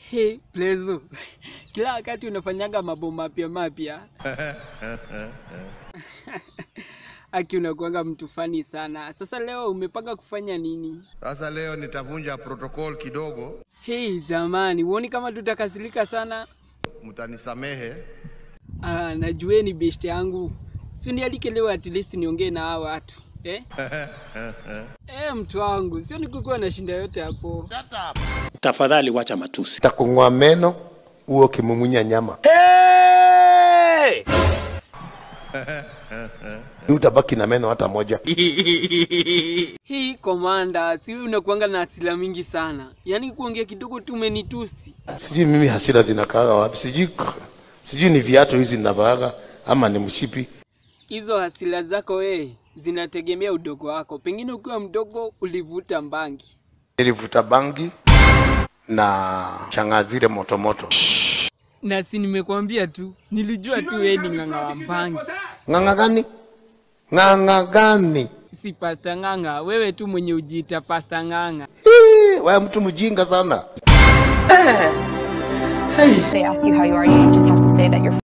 Hey, Plezo. Kila wakati unafanyaga mambo mapya mapya. Aki unakuanga mtu fani sana. Sasa leo umepanga kufanya nini? Sasa leo nitavunja protocol kidogo, Hey, jamani, huoni kama tutakasirika sana? mtanisamehe. Ah, najueni best yangu. Si nialike leo at least niongee na hao watu. Eh? Eh, mtu wangu, sio nikukuwa na shinda yote hapo. Tafadhali wacha matusi. takung'oa meno huo ukimumunya nyama Ni utabaki na meno hata moja Hii komanda, si wewe unakuanga na hasira mingi sana. Yaani kuongea kidogo tu umenitusi. sijui mimi hasira zinakaaga wapi sijui sijui ni viatu hizi ninavaaga ama ni mshipi Hizo hasira zako wewe zinategemea udogo wako. Pengine ukiwa mdogo ulivuta mbangi. nilivuta bangi na changa zile motomoto Na si nimekwambia tu, nilijua tu wewe ni ng'ang'a wa mbangi. ng'ang'a gani ng'ang'a gani Si pasta ng'ang'a, wewe tu mwenye ujiita pasta ng'ang'a. Hii, wewe mtu mjinga sana they ask you how you are, you just have to say that you're